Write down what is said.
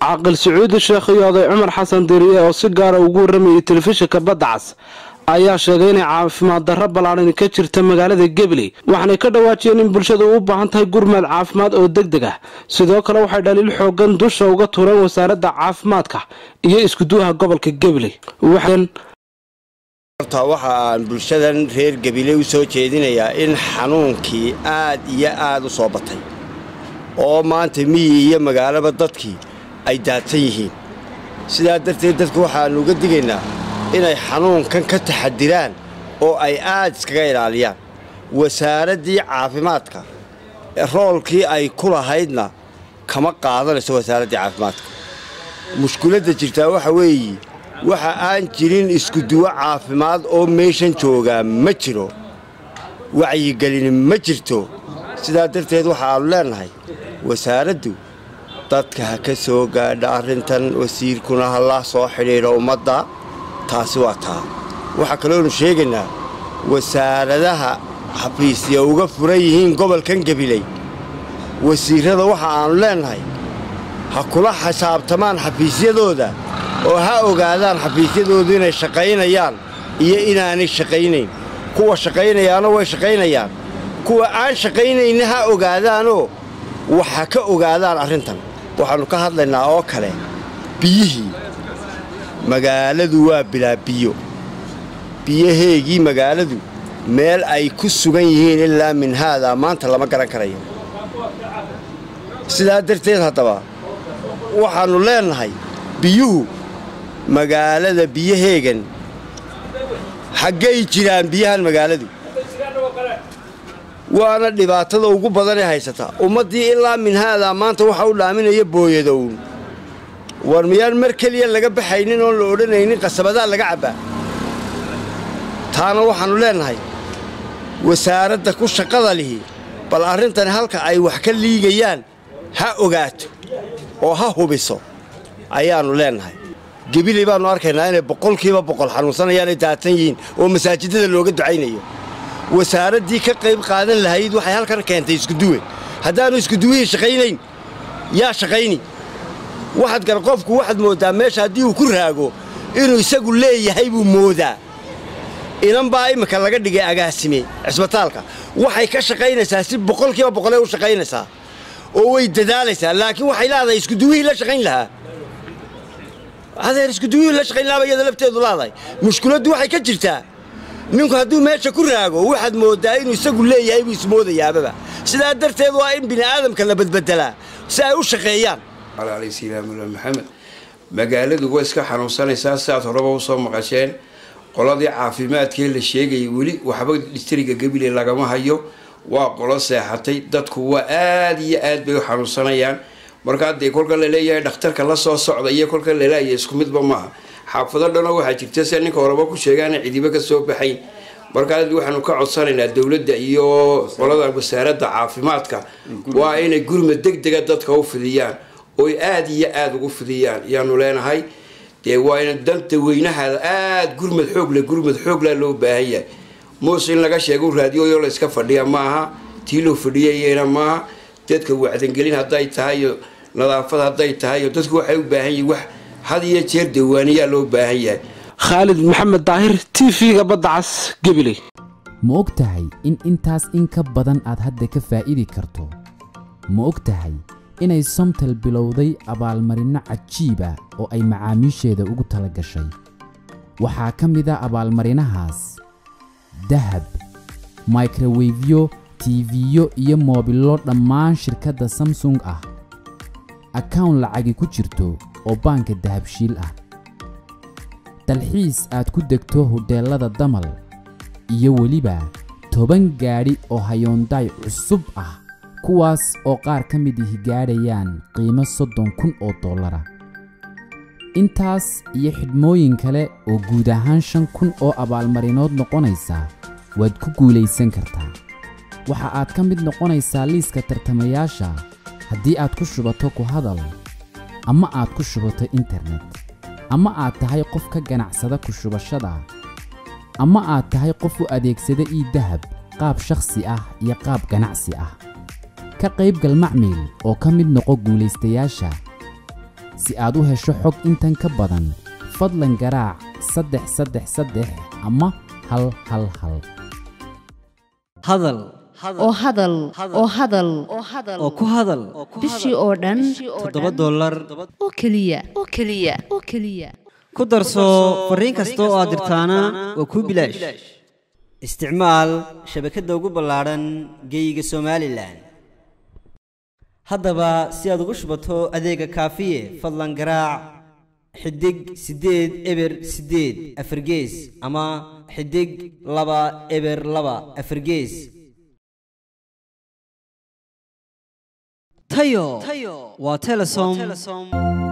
caaqil sacuudi sheekh iyo oday cumar xasan diriye oo si gaara ugu warramayay telefishinka badda cas ayaa sheegay inay caafimaad darro ballaadhan ka jirta magaalada gabley waxaanay ka dhawaajiyeen in bulshadu u baahan tahay gurmad caafimaad oo deg deg ah sidoo kale waxay dhaliil xoogan dusha uga tureen wasaaradda caafimaadka iyo iskuduwaha gobolka gabley horta waxa aan bulshadan reer gabile u soo jeedinayaa in xanuunkii aad iyo aad u soo batay oo maanta miyi iyo magaalaba dadkii ay daadsan yihiin sidaa darteed dadku waxaannu uga digaynaa inay xanuunkan ka taxadiraan oo ay aad iskaga ilaaliyaan wasaaraddii caafimaadka roolkii ay ku lahaydna kama qaadanayso wasaaraddii caafimaadka mushkuladda jirtaa waxa weeye waxa aan jirin iskuduwo caafimaad oo meeshan joogaa ma jiro wacyigelin ma jirto sidaa darteed waxaannu leennahay wasaaraddu dadka ha ka soo gaadha arrintan wasiirkuna ha la soo xidhiidho ummadda taasi waa taa waxaa kaloonu sheegaynaa wasaaradaha xafiisya uga furan yihiin gobolkan gabiley wasiirrada waxa aannu leennahay ha kula xisaabtamaan xafiisyadooda oo ha ogaadaan xafiisyadoodu inay shaqaynayaan iyo inaanay shaqaynayn kuwa shaqaynayaana way shaqaynayaan kuwa aan shaqaynayna ha ogaadaanoo waxa ka ogaadaan arrintan waxaannu ka hadlaynaa oo kale biyihii magaaladu waa bilaa biyo biyaheegii magaaladu meel ay ku sugan yihiin ilaa min haadaa maanta lama garan karayo sidaa darteed haddaba waxaannu leennahay biyuhu magaalada biyaheegan xaggay jiraan biyahan magaaladu waana dhibaatada ugu badanee haysata ummaddii ilaa min haadaa maanta waxa u dhaaminaya booyadown war miyaan mar keliya laga baxaynin oon la odhanaynin qasabadaa laga cabbaa taana waxaannu leennahay wasaaradda ku shaqada lihi bal arrintani halka ay wax ka liigayaan ha ogaato oo ha hubiso ayaannu leennahay gebiley baannu arkaynaa inay boqolkiiba boqol xanuunsanayaanay daadsan yihiin oo masaajidada looga ducaynayo wasaaraddii ka qayb qaadan lahayd waxay halkan keentay iskuduwe haddaannu iskuduwihii shaqaynayn yaa shaqayni waxaad gar qofku waxaad mooddaa meesha haddii uu ku raago inuu isagu leeyahay buu moodaa inan baa imminka laga dhigay agaasime cisbitaalka waxay ka shaqaynaysaa si boqolkiiba boqolee u shaqaynaysaa oo way dadaalaysaa laakiin waxay leedahay iskuduwihii la shaqayn lahaa adeer iskuduwihii la shaqayn lahaaba iyada lafteedu leedahay mushkuladdu waxay ka jirtaa ninku hadduu meesha ku raago waxaad mooddaa inuu isagu leeyahay buu ismoodayaababa sidaa darteed waa in bini'aadamka la badbedelaa si ay u shaqeeyaan alaysilaamula maxamed magaaladu way iska xanuunsanaysaa sidaad horeba usoo maqasheen qoladii caafimaadkee la sheegayay weli waxba dhistriga gabile lagama hayo waa qolo seexatay dadku waa aada iyo aad bay u xanuunsanayaan markaa dee kolka laleeyahay dhakhtarka la soo socda iyo kolka laleeyahay isku midba maaha xaafado dhanoo waxaa jirta sida ninka horeba ku sheegaana cidiba ka soo baxayn markaa waxaanu ka codsanaynaa dowladda iyo qolada wasaaradda caafimaadka waa inay gurmad deg dega dadka u fidiyaan oy aada iyo aada ugu fidiyaan yaanu leenahay dee waa in danta weynahaada aada gurmad xoogle gurmad xoogla loo baahan yahay muuse in laga sheego raadiyoyo la iska fadhiya maaha tii loo fadhiyayena maaha dadka wacdangelin hadday tahay iyo nadaafad hadday tahay iyo dadku waxay u baahan yihin wax had iyo jeer dawaaniyaa loo baahan yahay khaalid maxamed daahir t v-ga badda cas gabiley ma og tahay in intaas in ka badan aad hadda ka faa'idi karto ma og tahay inay somtal bilowday abaalmarinno cajiiba oo ay macaamiisheeda ugu tala gashay waxaa ka mid a abaalmarinahaas dahab microwefyo tiifiyo iyo moobillo dhammaan shirkadda samsung ah akawn lacagi ku jirto oo baanka dahabshiil ah dalxiis aad ku degto hodheellada damal iyo weliba toban gaadhi oo hayoondaay cusub ah kuwaas oo qaar ka mid ihi gaadhayaan qiimo soddon kun oo dollara intaas iyo xidhmooyin kale oo guud ahaan shan kun oo abaalmarinood noqonaysa waad ku guulaysan kartaa waxa aad ka mid noqonaysaa liiska tartamayaasha haddii aad ku shubato ku hadal ama aad ku shubato internet ama aad tahay qof ka ganacsada ku shubashada ama aad tahay qof u adeegsada ii dahab qaab shakhsi ah iyo qaab ganacsi ah ka qaybgal macmiil oo ka mid noqo guulaystayaasha si aad u hesho xog intan ka badan fadlan garaac saddex saddex saddex ama hal hal hal hadal oo hadal oo hadal oo ku hadal bishii oo dhan toddoba dollar oo keliya oo keliya oo keliya ku darso fariin kasta oo aad dirtaana waa kuu bilaash isticmaal shabakadda ugu ballaadhan geeyiga somalilan haddaba si aad ugu shubato adeega kaafiye fadlan garaac xidig siddeed eber siddeed afargees ama xidig laba eber laba afargees tayo waa telesom